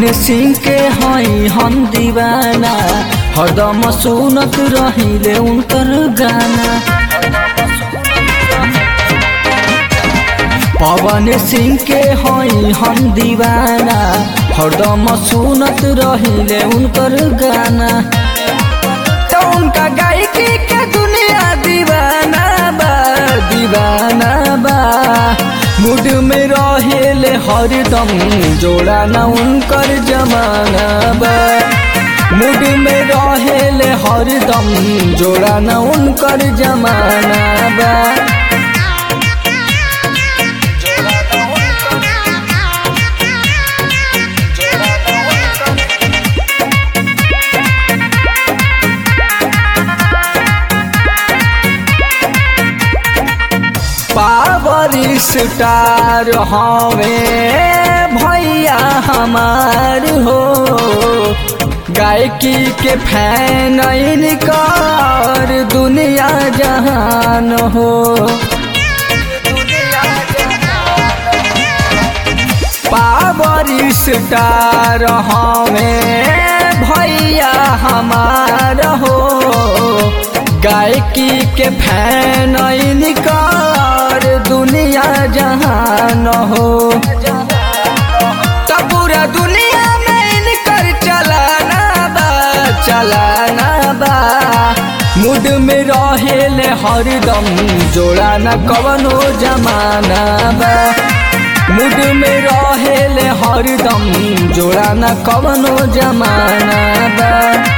सिंह के हई हम दीवाना हरदम सुनत रहिले उनकर गाना पवन सिंह के हई हम दीवाना हरदम सुनत रहिले उनकर गाना तो उनका गायकी के दुनिया दीवाना बा दीवाना बा मूड में रहेले हरदम जोड़ा ना उनकर जमाना बा मूड में रहेले हरदम जोड़ा ना उनकर जमाना बा पावर स्टार हमें भैया हमार हो गायकी के फैन इनकार दुनिया जहान हो पावर स्टार हमें भैया हमार हो गायकी के फैन इनकार दुनिया जहान हो तो पूरा दुनिया में इनकर चलाना बा चलाना बा मूड में रहेले हरदम जोड़ा न कवनो जमाना बा मूड में रहेले हरदम जोड़ा न कवनो जमाना बा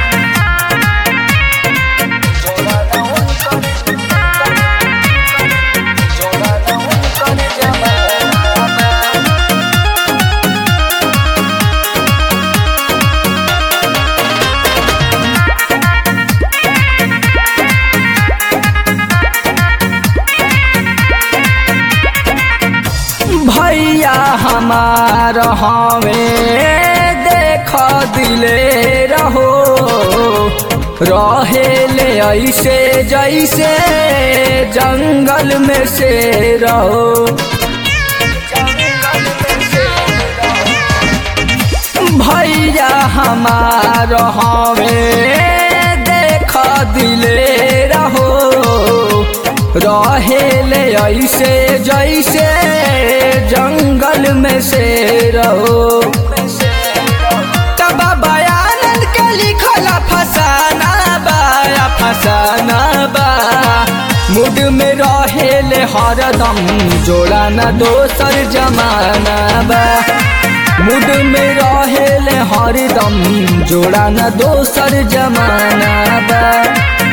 भैया हमार हमें देख दिले रहो रहेले ऐसे जैसे जंगल में से रहो भैया हमार हमें देख दिले रहो रहेले ऐसे जैसे जंगल में से रहो तब बयानन के लिखल फसाना बा फसाना बा मूड में रहेले हरदम जोड़ा न दोसर जमाना बा मूड में रहेले हरदम जोड़ा न दोसर जमाना बा